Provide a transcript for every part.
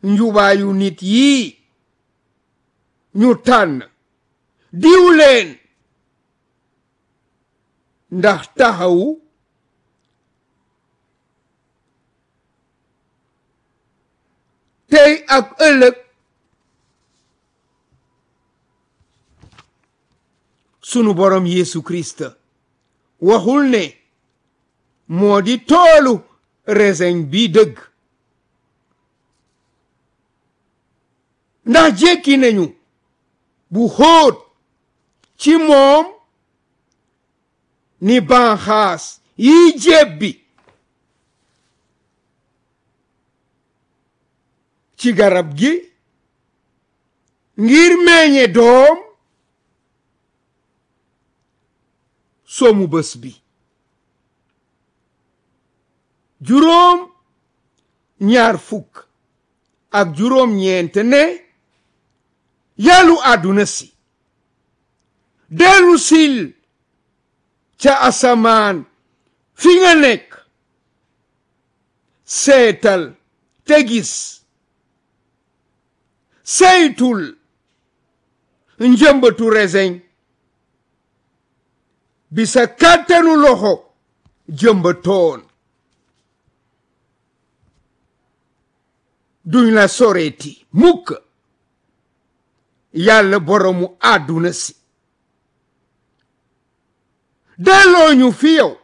njubaayu nit yii ñu tànn diw leen ndax taxawu tey ak ëllëg sunu borom Yeesu Kirist waxul ne moo di toolu reseñ bi dëgg ndax jekki nañu bu xóot ci moom ni banxaas yi jebbi ci garab gi ngir meññe doom somu bés bi juróom ñaar fukk ak juróom ñeent ne yàllu àdduna si dellu sil ca asamaan fi nga nekk seetal te gis saytul njëmbatu reseñ bi sa kàttanu loxo jëmbatoon duñ la soreeti mukk yàlla boromu àdduna si delloo ñu fi yow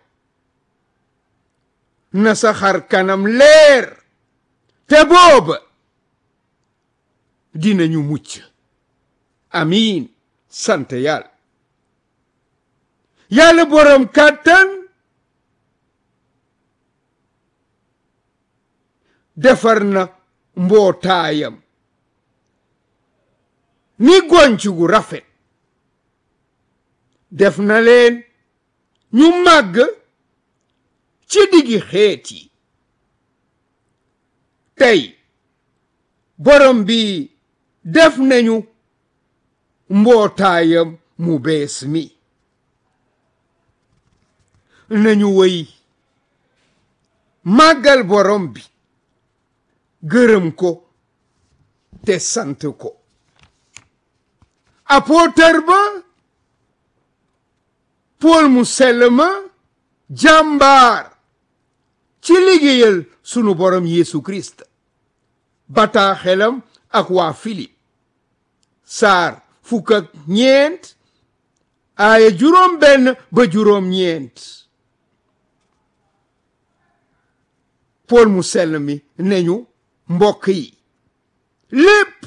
na sa xar kanam leer te booba dinañu mucc amiin sant yàlla yàlla borom kàttan defar na mbootaayam ni gonc gu rafet def na leen ñu màgg ci diggi xeet yi tey borom bi def nañu mbootaayam mu bees mi nañu woy màggal borom bi gërëm ko te sant ko apôtre ba Pool mu sell ma jàmbaar ci liggéeyal sunu borom Yeesu Kirist bataaxelam ak waa Filip saar fukk ak ñeent aaya juróom benn ba juróom ñeent Pool mu sell mi neñu mbokk yi lépp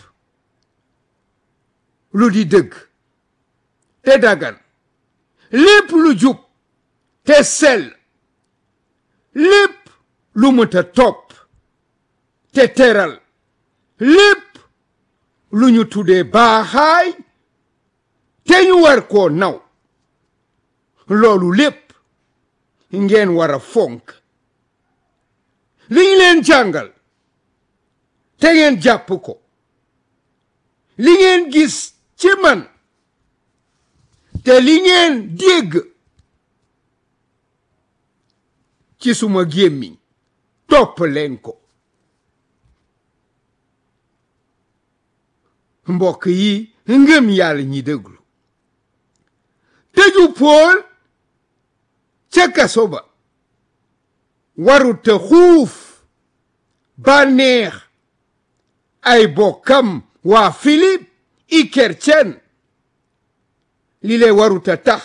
lu di dëgg te dagan lépp lu jub te sell lépp lu mëta topp te teral lépp lu ñu tuddee baaxaay te ñu war koo naw loolu lépp ngeen war a fonk li ñu leen jàngal te ngeen jàpp ko li ngeen gis ci man te li ngeen dégg ci suma gémmiñ topp leen ko mbokk yi ngëm yàlla ñi déglu tëju pool ca kaso ba waruta xuuf bànneex ay bokkam waa Filip i kercen li lee waruta tax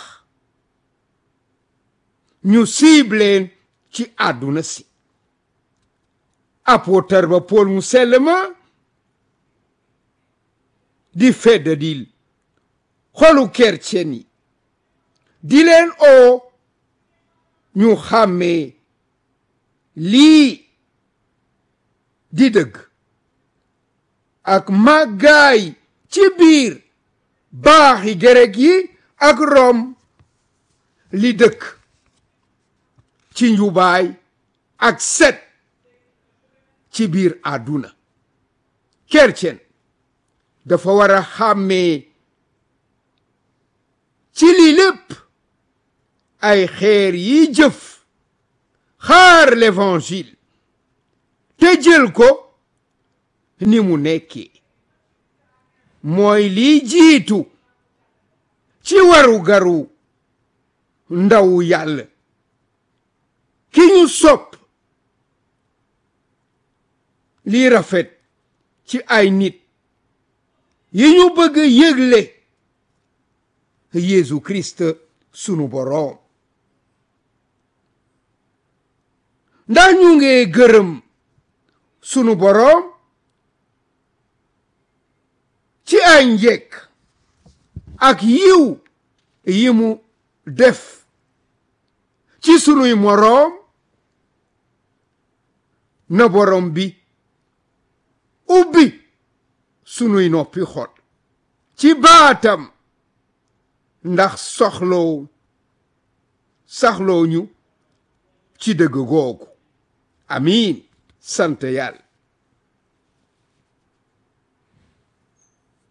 ñu siibleen ci àdduna si apôtre ba Pool mu sell ma di feddadil xolu kercen yi di leen oo ñu xàmmee lii di dëgg ak màggaay ci biir baaxi gereg yi ak rom li dëkk ci njubaay ak set ci biir àdduna kercen dafa war a xàmmee ci lii lépp ay xeer yi jëf xaar l'évangile te jël ko ni mu nekkee mooy liy jiitu ci waru garu ndawu yàlla ki ñu sopp lii rafet ci ay nit yi ñu bëgg yëgle Yeesu Kirist sunu boroom ndax ñu ngi gërëm sunu boroom ci ay njekk ak yiw yi mu def ci sunuy moroom na boroom bi ubbi sunuy noppi xol ci baatam ndax soxloo saxloo ñu ci dëgg googu amiin sant yàlla